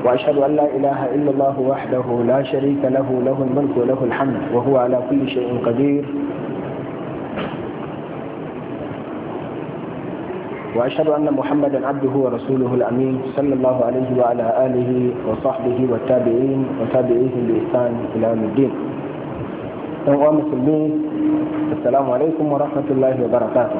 وأشهد أن لا إله إلا الله وحده لا شريك له له الملك وله الحمد وهو على كل شيء قدير وأشهد أن محمدا عبده ورسوله الأمين صلى الله عليه وعلى آله وصحبه والتابعين وتابعيهم بإحسان إلى يوم الدين أيها المسلمين السلام عليكم ورحمة الله وبركاته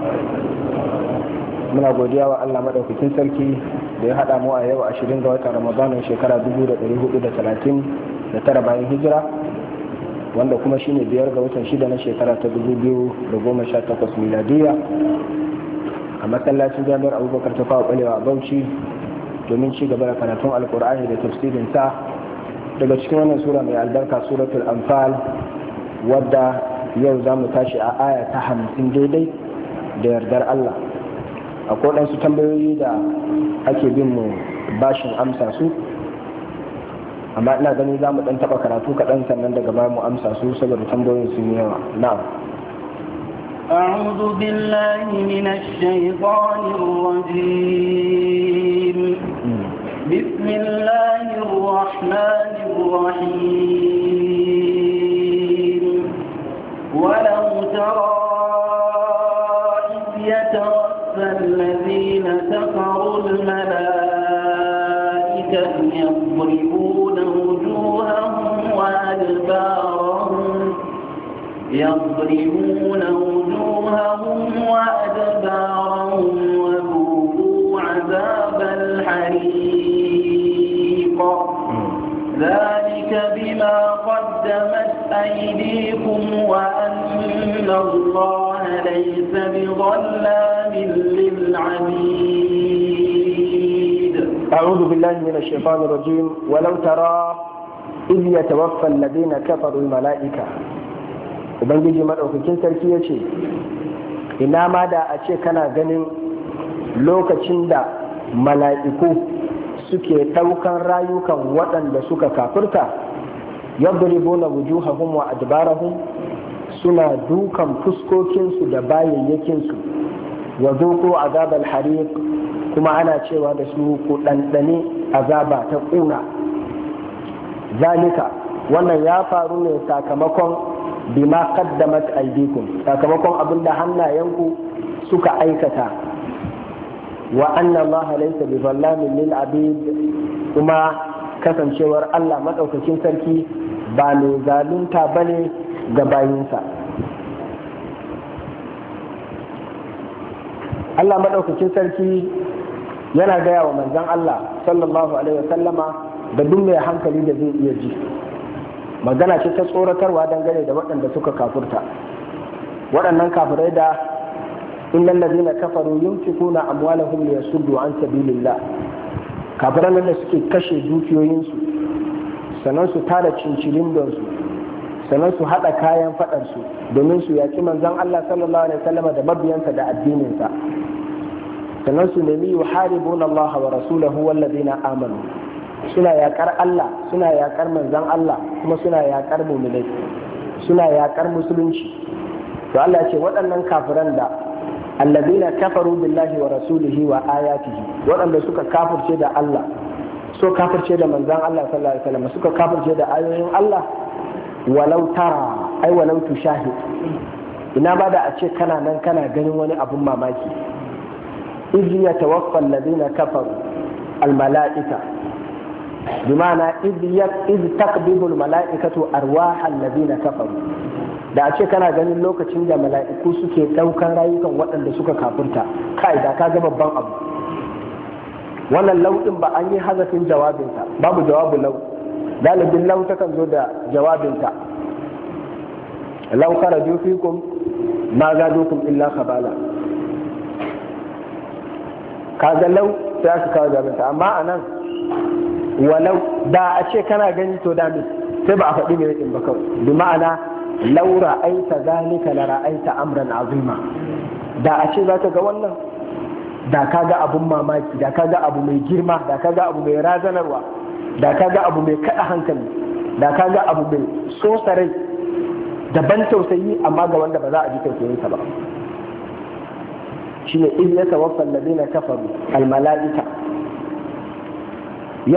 muna godiya wa Allah madaukakin sarki da ya haɗa mu a yau 20 ga watan Ramadanin shekara 1439 bayan hijira wanda kuma shine biyar ga watan shida na shekara ta 2018 miladiya a masallacin jami'ar abubakar ta fawa balewa a bauchi domin ci gaba da karatun alkur'ani da tafsirin sa daga cikin wannan sura mai albarka suratul anfal wadda yau za mu tashi a aya ta hamsin daidai da yardar allah akwai waɗansu tambayoyi da ake bin mu bashin amsa su amma ina gani za mu ɗan taɓa karatu kaɗan sannan daga baya mu amsa su saboda tambayoyin sun yi yawa na'am أعوذ بالله من الشيطان الرجيم بسم الله الرحمن الرحيم ولو ترى إذ يتوفى الذين كفروا الملائكة يضربون وجوههم وأدبارهم يضربون وجوههم وأدبارهم وذوقوا عذاب الحريق ذلك بما قدمت أيديكم وأن الله ليس بظلام للعبيد أعوذ بالله من الشيطان الرجيم ولو ترى إذ يتوفى الذين كفروا الملائكة ubangiji maɗaukakin sarki ya ce ina ma da a ce kana ganin lokacin da mala'iku suke ɗaukan rayukan waɗanda suka kafirta yadribuna wujuhahum wa adbarahum suna dukan fuskokinsu da bayayyakinsu wa zuqu azabal hariq kuma ana cewa da su ku ɗanɗane azaba ta ƙuna zalika wannan ya faru ne sakamakon bima qaddamat aydikum sakamakon abin da hannayenku suka aikata wa anna allaha laysa bi zallamin lil abid kuma kasancewar Allah madaukakin sarki ba mai zalunta bane ga bayinsa Allah madaukakin sarki yana gaya wa manzon Allah sallallahu alaihi wasallama da duk mai hankali da zai iya ji magana ce ta tsoratarwa dangane da waɗanda suka kafurta waɗannan kafirai da innal ladina kafaru yunfikuna amwalahum liyasuddu an sabilillah kafiran nan da suke kashe dukiyoyinsu sannan su tada cincilin don su sannan su haɗa kayan faɗarsu domin su yaki manzon Allah sallallahu alaihi wasallam da mabiyansa da addininsa sannan su nemi yuharibuna Allah wa rasulahu wal ladina amanu suna yakar Allah suna yakar manzan Allah kuma suna yakar muminai suna yakar musulunci to Allah ce waɗannan kafiran da allazina kafaru billahi wa rasulihi wa ayatihi waɗanda suka kafirce da Allah so kafirce da manzan Allah sallallahu alaihi wasallam suka kafirce da ayoyin Allah walau tara ai walau tushahid ina ba da a ce kana nan kana ganin wani abun mamaki iz yatawaffa allazina kafaru al mala'ika بمعنى إذ يك إذ تقبض الملائكة أرواح الذين كفروا da a ce kana ganin lokacin da mala'iku suke ɗaukan rayukan waɗanda suka kafurta kai da ka ga babban abu wannan lauɗin ba an yi hazafin jawabinta babu jawabu lau galibin lau takan zo da jawabinta lau kharaju fikum ma zadukum illa khabala kaga lau sai aka kawo jawabinta amma anan walau da a ce kana gani to dami sai ba a faɗi mai rikin ba kawai bi ma'ana lau ra'aita zalika la ra'aita amran azima da a ce zaka ga wannan da ka ga abun mamaki da ka ga abu mai girma da ka ga abu mai razanarwa da ka ga abu mai kaɗa hankali da ka ga abu mai sosarai da ban tausayi amma ga wanda ba za a ji tausayinsa ba shine in ya tawaffa alladhina kafaru almala'ika